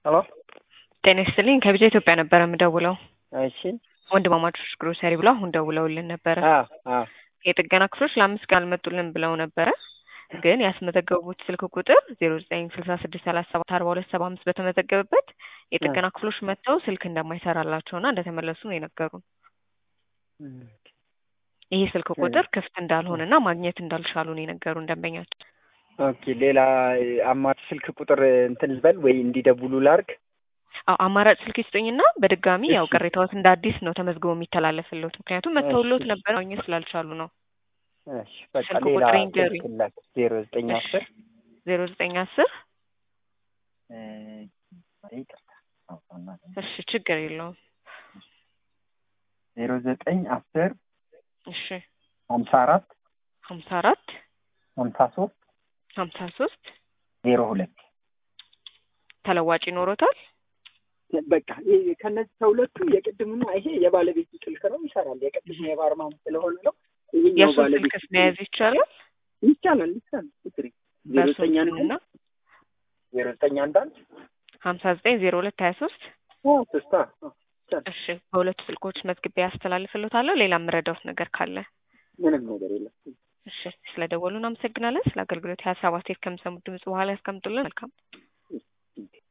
ሄሎ ጤና ይስጥልኝ ከቢጃ ኢትዮጵያ ነበረ የምደውለው። እሺ ወንድማማቾች ግሮሰሪ ብለው አሁን ደውለውልን ነበረ። አ አ የጥገና ክፍሎች ለአምስት ቀን አልመጡልን ብለው ነበረ። ግን ያስመዘገቡት ስልክ ቁጥር ዜሮ ዘጠኝ ስልሳ ስድስት ሰላሳ ሰባት አርባ ሁለት ሰባ አምስት በተመዘገበበት የጥገና ክፍሎች መጥተው ስልክ እንደማይሰራላቸውና እንደተመለሱ ነው የነገሩን። ይሄ ስልክ ቁጥር ክፍት እንዳልሆነና ማግኘት እንዳልቻሉ ነው የነገሩን ደንበኛቸው። ኦኬ ሌላ አማራጭ ስልክ ቁጥር እንትን ልበል ወይ እንዲደውሉ ላርግ? አዎ አማራጭ ስልክ ይስጡኝና በድጋሚ ያው እሺ። ቅሬታዎት እንደ አዲስ ነው ተመዝግቦ የሚተላለፍልዎት። ምክንያቱም መተውሎት እሺ። ነበር ማግኘት ስላልቻሉ ነው። እሺ በቃ ስልክ ሌላ ቁጥሬን ንገሩኝ። ስልክ ላክ ዜሮ ዘጠኝ እሺ። አስር ዜሮ ዘጠኝ አስር እሺ ችግር የለውም። ዜሮ ዘጠኝ አስር እሺ ሀምሳ አራት ሀምሳ አራት ሀምሳ ሶስት ሀምሳ ሶስት ዜሮ ሁለት ተለዋጭ ይኖሮታል። በቃ ይሄ ከነዚህ ከሁለቱ የቅድምና ይሄ የባለቤቱ ስልክ ነው፣ ይሰራል። የቅድሙ የባርማን ስለሆነ ነው። ይሄኛው የእሱን ባለቤቱ ስልክስ መያዝ ይቻላል? ይቻላል ይቻላል። ችግር የለም። ዜሮ በእሱን ዘጠኝ አንድ ስምና ዜሮ ዘጠኝ አንድ አንድ ሀምሳ ዘጠኝ ዜሮ ሁለት ሀያ ሶስት ስስታ ይቻላል። እሺ በሁለቱ ስልኮች መዝግቤ ያስተላልፍልዎታለሁ። ሌላ የምረዳዎት ነገር ካለ ምንም ነገር የለም። እሺ ስለ ደወሉ እናመሰግናለን። ስለ አገልግሎት ሀሳብ አስተያየት ከሚሰሙት ድምጽ በኋላ ያስቀምጡልን። መልካም